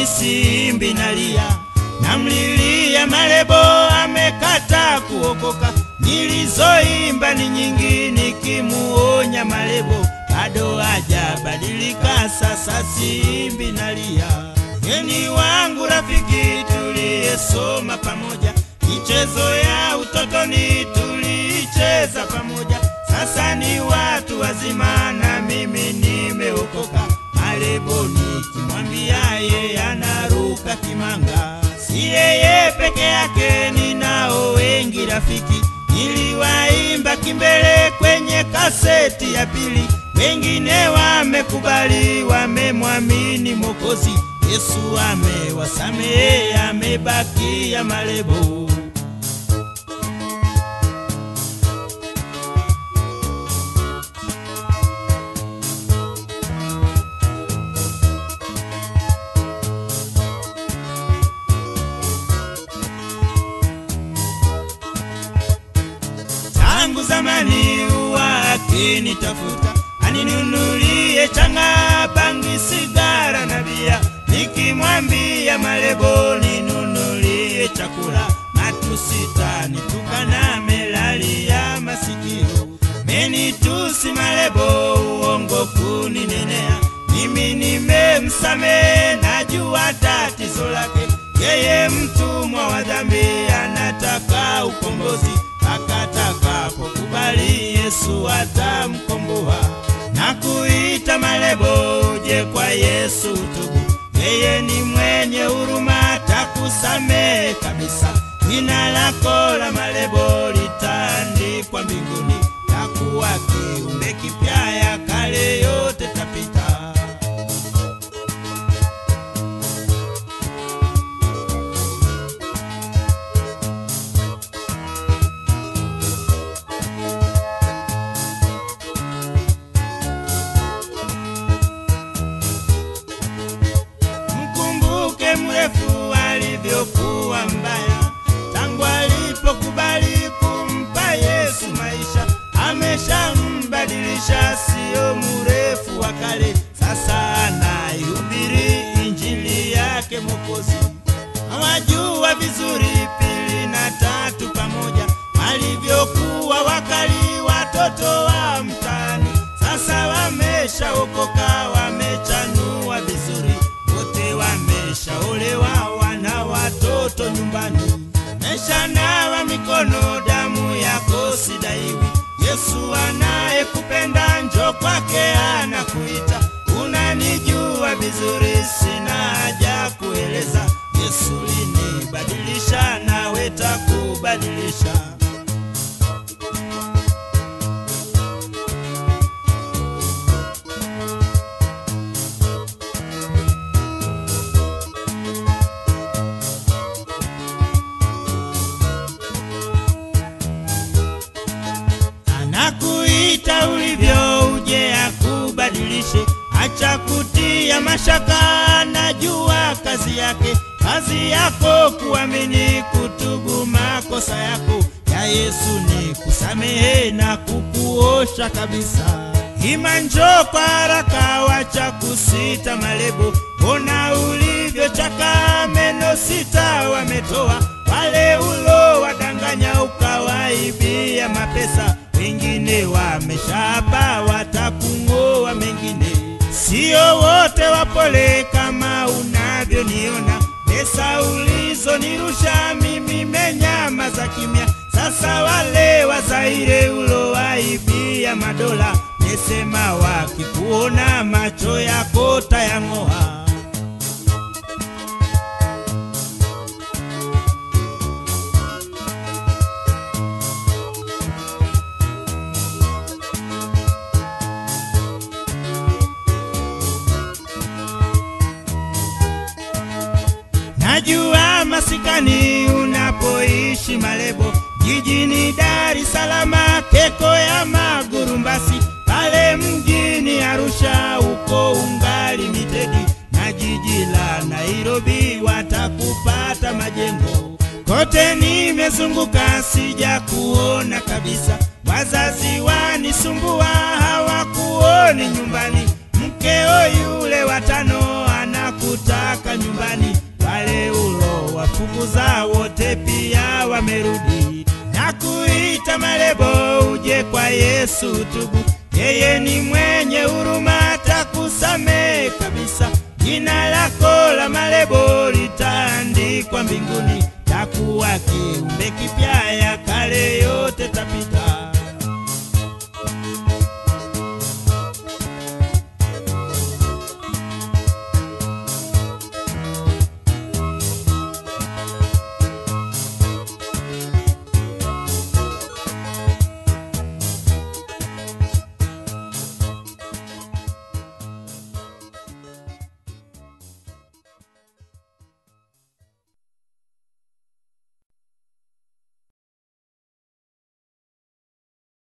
mimi simbi nalia, namlilia Malebo amekata kuokoka. Nilizoimba ni nyingi nikimuonya Malebo, bado hajabadilika, sasa simbi nalia. Geni wangu rafiki, tuliyesoma pamoja, michezo ya utotoni tuliicheza pamoja, sasa ni watu wazima na mimi nimeokoka. Malebo nikimwambia yeye anaruka kimanga, si yeye peke yake, ninao wengi rafiki. Niliwaimba kimbele kwenye kaseti ya pili, wengine wamekubali, wamemwamini Mwokozi Yesu, amewasamehe, amebakia Malebo. tangu zamani huwa akinitafuta aninunulie changa, bangi, sigara na bia. Nikimwambia Malebo ninunulie chakula, matusita nitukana, melalia masikio, menitusi Malebo, uongo kuninenea. Mimi nimemsamehe, najua tatizo lake, yeye mtumwa wa dhambi, anataka ukombozi akatakapo-kubali Yesu atamkomboa na kuita Malebo, uje kwa Yesu tubu, yeye ni mwenye huruma, atakusamehe kabisa. Jina lako la Malebo litaandikwa mbinguni, takuwa kiumbe kipya, ya kale yote tapita. Mkumbuke mrefu alivyokuwa mbaya, tangu alipokubali kumpa Yesu maisha, ameshambadilisha, siyo mrefu wa kale. Sasa anaihubiri injili yake Mwokozi. Hawajua vizuri pili na tatu pamoja, walivyokuwa wakali watoto wa mtaani. Sasa wameshaokoka, wamechanua vizuri, wote wameshaolewa, wana watoto nyumbani, meshanawa mikono, damu yako sidaiwi. Yesu anayekupenda njo kwake anakuita, unanijua vizuri, sina haja kueleza. Yesu linibadilisha, nawe takubadilisha. anakuita ulivyo, uje akubadilishe. Acha kutia mashaka, najua kazi yake. Kazi yako kuamini, kutubu makosa yako. Ya Yesu ni kusamehe na kukuosha kabisa. Ima njoo kwa haraka, wacha kusita Malebo. Ona ulivyochaka, meno sita wametoa wale ulo wadanganya, ukawaibia mapesa. Wengine wameshapa, watakung'oa mengine. Sio wote wapole kama unavyoniona. Pesa ulizonirusha mimi menyamaza kimya. Sasa wale Wazaire ulowaibia madola, nesema wakikuona macho yako tayang'oa. Najua masikani unapoishi Malebo, jijini Dar es Salaam, Keko ya Magurumbasi, pale mjini Arusha uko ungali mitedi, na jiji la Nairobi watakupata majengo. Kote nimezunguka sija kuona kabisa, wazazi wanisumbua hawakuoni nyumbani, mkeo yule watano anakutaka nyumbani anakuita Malebo, uje kwa Yesu tubu. Yeye ni mwenye huruma, atakusamehe kabisa. Jina lako la Malebo litaandikwa mbinguni, takuwa kiumbe kipya, ya kale yote